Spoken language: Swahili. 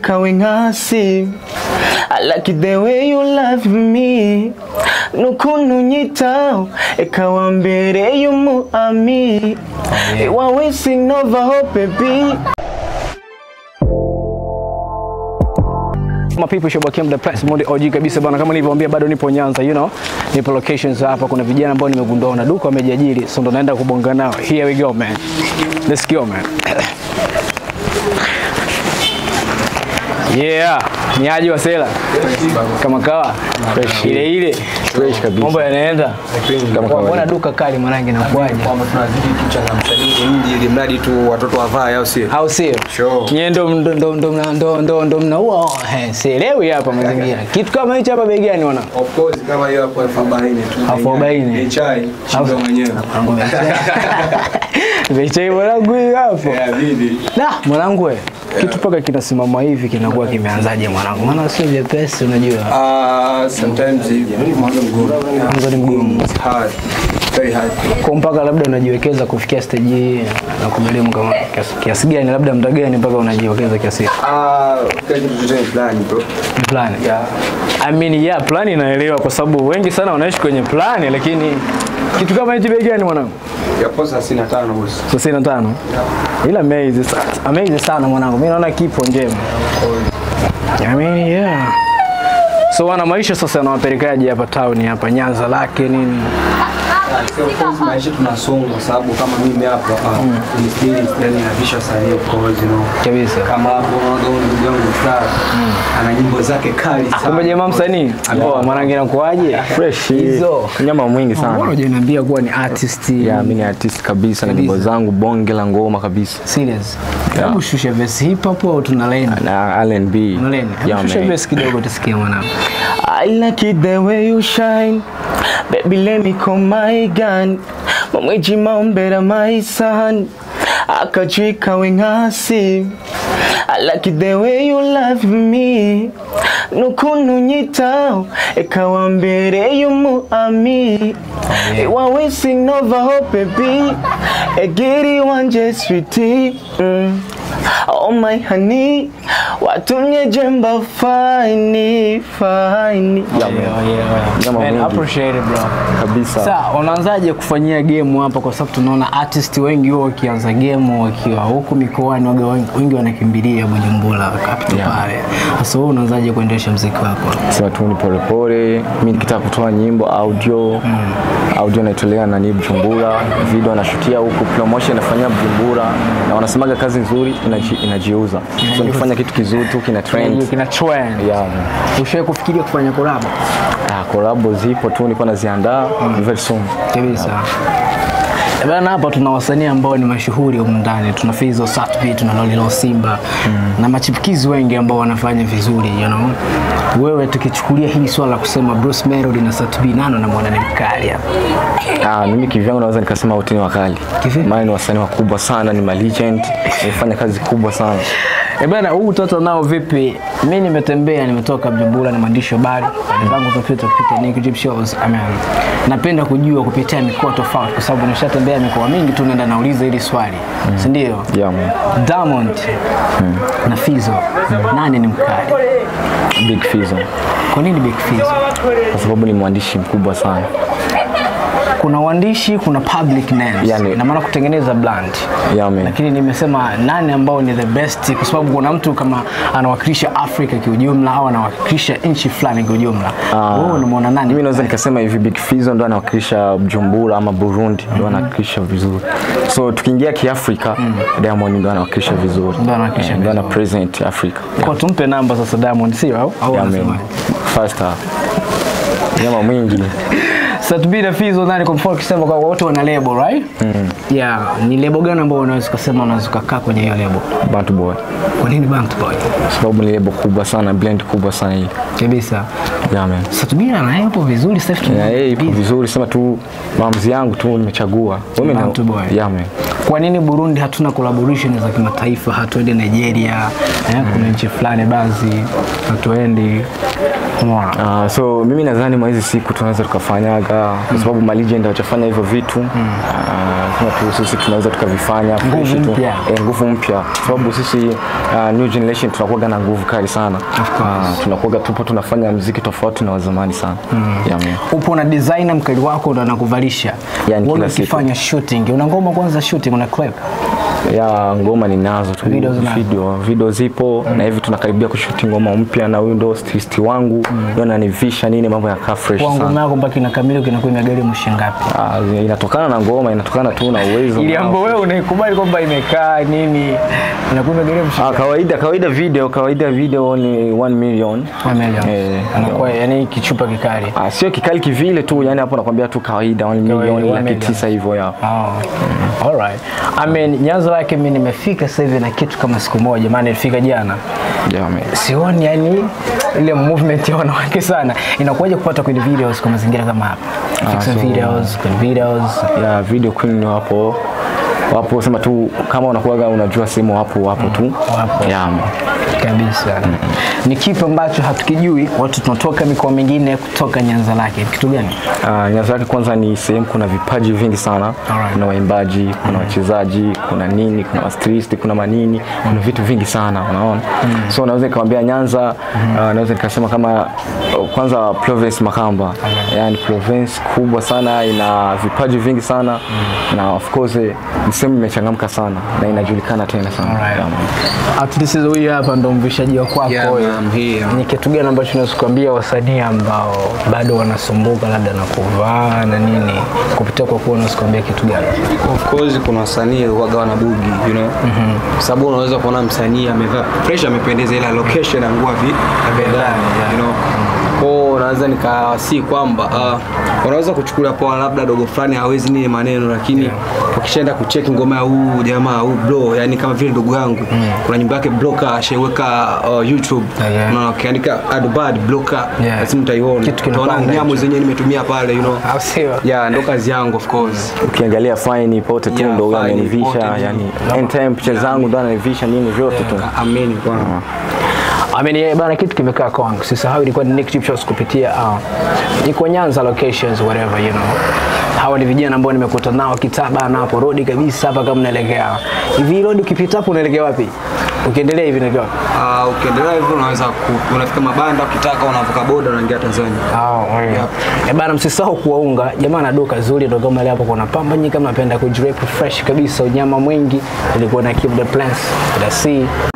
akachika wengasi I like it the way you love me nukuntu nyitaho ekawa mbere y'umuami iwawe sinovaho baby My people shobakia mda press mode OG kabisa bana, kama nilivyowaambia bado nipo Nyanza, you know, nipo locations hapa. Kuna vijana ambao nimegundua na duka wamejiajiri, so ndo naenda kubonga nao. Here we go man, let's go man. Yeah, ni aje wasela kama kawa ile ile Fresh kabisa. mambo yanaenda Kama kawaida. Mbona duka kali mwanangu inakuaje? kwamba tunazidi kuchangamsha mji ili mradi tu watoto wavae au sio? au sio? Sure. Nyie ndo ndo ndo ndo mna- ndo ndo ndo mnaua eh, sielewi hapa mazingira. Kitu kama hicho hapa bei gani mwana? Of course kama hiyo hapo elfu arobaini tu. Elfu arobaini. Ni chai, shindo mwenyewe. Vichai mwanangu hii hapo. Yeah, bidi. Da, mwanangu we. Kitu paka kinasimama hivi kinakuwa kimeanzaje mwanangu? Maana sio vyepesi unajua. Ah, sometimes hivi mwanzo mgumu. Mwanzo ni mgumu. It's hard. Very hard. Kwa mpaka labda unajiwekeza kufikia stage hii na kumelimu kama kiasi, kiasi gani labda muda gani mpaka unajiwekeza kiasi hiki? Ah, kile kitu chochote ni plan bro. Ni plan. Yeah. I mean, yeah, plan inaelewa kwa sababu wengi sana wanaishi kwenye plan lakini kitu kama hichi bei gani mwanangu? Ya posa 65 boss. thelathini na tano ila amazing sana, amazing sana mwanangu, mi naona kipo njema. I mean, yeah. So wana maisha sasa yanawapelekaje hapa town hapa Nyanza lake nini? So, of course, maisha tunasonga kwa sababu kama mimi hapa hapa ni still yani na visual sanii of course you know. Kabisa. Kama hapo unaona huyu ndugu yangu Star ana nyimbo zake kali sana. Kumbe jamaa msanii? Poa, mwanangu inakuaje? fresh Hizo. nyama mwingi Mbona sana hujaniambia kuwa ni artist? ya mimi ni artist kabisa na Kabisa. nyimbo zangu bonge la ngoma kabisa Serious. Hebu shusha verse hip hop au tuna line? na R&B Tuna line. Yeah, Hebu shusha man. verse kidogo tusikie mwanangu. I like it the way you shine Baby let me call my gun Mamweji maombera my son Akachika wengasi I like it the way you love me Nukuntu nyitaho ekawa mbere y'umuami Iwawe sinovaho baby Egiri wanje sweetie mm. Oh my honey Watumye jemba fine fine Yeah, yeah, yeah. Jamaa Man, mwingi. appreciate it bro. kabisa Sasa unaanzaje kufanyia game hapa, kwa sababu tunaona artist wengi wao wakianza game wakiwa huku mikoani, waga wengi, wengi wanakimbilia Bujumbura capital Yeah. pale. Sasa wewe unaanzaje kuendesha muziki wako? sema tu ni polepole mi nikitaka kutoa nyimbo audio audio naitolea nani Bujumbura video nashutia huku promotion nafanyia Bujumbura na wanasemaga kazi nzuri inaji, inajiuza so nikifanya kitu kizuri tu kina trend Kina trend. yeah, man. Ushawahi kufikiria kufanya collab? ah, collabo zipo tu nilikuwa naziandaa very soon Kabisa. Eh, Bana hapa tuna wasanii ambao ni mashuhuri humu ndani. Tuna Fizzo, Satbi, tuna Lolilo Simba na machipukizi wengi ambao wanafanya vizuri you know. Wewe tukichukulia hili swala la kusema Bruce Melody na Satbi, nani unamwona ni mkali hapa? Ah, mimi kivyangu naweza nikasema wote ni wakali. Kivipi? Maana ni wasanii wakubwa sana, ni ma legend, wamefanya kazi kubwa sana. Eh bana, huu utoto nao vipi? Mi nimetembea, nimetoka Bujumbura na mwandishi wa habari zangu zapita kupitia Nick Drip Shows. Amen. Napenda kujua kupitia mikoa tofauti, kwa sababu nishatembea mikoa mingi tu, naenda nauliza hili swali, si ndio? Yeah, man. Diamond na Fizzo, nani ni mkali? Big Fizzo. Kwa nini Big Fizzo? Kwa sababu ni mwandishi mkubwa sana. Kuna uandishi, kuna public names, Yani- na maana kutengeneza brand Yeah, man. lakini nimesema nani ambao ni the best, kwa sababu kuna mtu kama anawakilisha Afrika kiujumla au anawakilisha nchi fulani kiujumla. Wewe unamwona nani? Mimi naweza nikasema hivi Big Fizzo ndo anawakilisha Bujumbura ama Burundi ndo anawakilisha vizuri. So tukiingia kiafrika Diamond ndo anawakilisha vizuri. Ndo anawakilisha Eh, Ndo ana vizuri. present Afrika. Kwa tumpe namba sasa Diamond, sio au? Au Yeah, man. anasemaje? Faster. Nyama mwingi. Satbi na Fizzo nani kwa mfano ukisema kwa wote wana label right? Yeah, ni label gani ambao unaweza kusema unaweza kukaa kwenye hiyo label? Bantu boy. Kwa nini Bantu Boy? Kwa sababu ni lebo kubwa sana, blend kubwa sana hii. Kabisa. Yeah, man. Satbi na yupo vizuri sasa hivi. Yeah, hey, ipo busy. vizuri, sema tu maamuzi yangu tu nimechagua. Wewe na Bantu Boy. Yeah, man. Kwa nini Burundi hatuna collaboration za kimataifa? Hatuendi Nigeria, eh, kuna nchi fulani baadhi hatuendi. Umeona? Uh, so mimi nadhani mwa hizi siku tunaweza tukafanyaga kwa sababu ma legend hawajafanya hivyo vitu uh, tunafanya tu sisi tunaweza tukavifanya Nguvu fresh tu. mpya. Eh, nguvu mpya kwa sababu sisi uh, new generation tunakuwaga na nguvu kali sana uh, tunakuwaga tupo tunafanya mziki tofauti na wazamani sana yeah, man. upo na designer mkali wako ndo anakuvalisha Yani Wewe kila siku. ukifanya shooting una ngoma kwanza shooting una clip ya ngoma ninazo tu Video zinazo. video, video zipo na hivi tunakaribia kushuti ngoma mpya na huyu ndo stilisti wangu mm. ananivisha nini mambo yakaa fresh kwa ngoma sana yako mpaka inakamilika kinakuwa imegharimu shilingi ngapi Ah, inatokana na ngoma inatokana tu na uwezo ili na- ambapo wewe unaikubali kwamba imekaa nini inakuwa imegharimu Ah, shilingi kawaida kawaida video kawaida video ni 1 million ngapi Eh, anakuwa yani kichupa kikali Ah, sio kikali kivile tu yani hapo nakwambia tu kawaida 1 million one laki million. tisa hivyo ya Oh. Alright. I mean, nyanzo lake mimi nimefika sasa hivi na kitu kama siku moja, maana nilifika jana. yeah, man. Sioni yani ile movement ya wanawake sana. Inakuwaje kupata kwenye videos kwa mazingira kama hapa? Fix so- videos, kwenye videos. ya video queen wapo wapo sema tu kama unakuwaga unajua sehemu wapo wapo tu Wapo. yeah, man. kabisa. Ni kipi ambacho hatukijui? Watu tunatoka mikoa mingine kutoka Nyanza lake. Kitu gani? Uh, Nyanza yake kwanza ni sehemu kuna vipaji vingi sana Alright. kuna waimbaji kuna wachezaji kuna nini kuna wastristi kuna manini kuna vitu vingi sana unaona so naweza nikamwambia Nyanza uh, naweza nikasema kama uh, kwanza province Makamba yani province kubwa sana ina vipaji vingi sana na of course eh, ni sehemu imechangamka sana na inajulikana tena sana Alright. Yeah, man. At least huyu hapa ndo mvishaji wa kwako. Yeah, huyu. man, here. Ni kitu gani ambacho unaweza kuambia wasanii ambao bado wanasumbuka labda na kuvaa na nini kupitia kwa kuwa unaweza kuambia kitu gani? Of course kuna wasanii waga wana bugi you know sababu unaweza kuona msanii amevaa fresh amependeza ila location ya nguo vi ndani you know kwao naweza nikawasii kwamba uh, unaweza kuchukulia poa labda dogo fulani hawezi nini maneno lakini ukishaenda kucheki ngoma ya huu jamaa huu bro yani kama vile ndugu yangu kuna nyimbo yake bloka ashaiweka uh, youtube Yeah. na ukiandika adbad bloka Yeah. lazima utaiona Kitu utaona kinapanda nyamo hicho. zenyewe nimetumia pale you know Au sio? yeah ndo kazi yangu of course ukiangalia fine pote tu Yeah, ndo huyo Fine, amenivisha pote ni- yani anytime picha zangu ndo ananivisha nini vyote tu ameni bwana I mean, yeah, bana kitu kimekaa kwangu. Sisahau ilikuwa ni Nick Chip Shows kupitia uh, iko Nyanza locations whatever you know. Hawa ni vijana ambao nimekuta nao kitaba na hapo road kabisa hapa kama unaelekea. Hivi road ukipita hapo unaelekea wapi? Ukiendelea hivi unaelekea wapi? Uh, ukiendelea hivyo unaweza ku- unafika mabanda ukitaka unavuka boda unaingia Tanzania. Oh, yeah. Eh, bana msisahau kuwaunga jamaa na duka zuri ndo kama ile hapo kuna pamba nyingi kama napenda kujirep fresh kabisa unyama mwingi ilikuwa na keep the plans the sea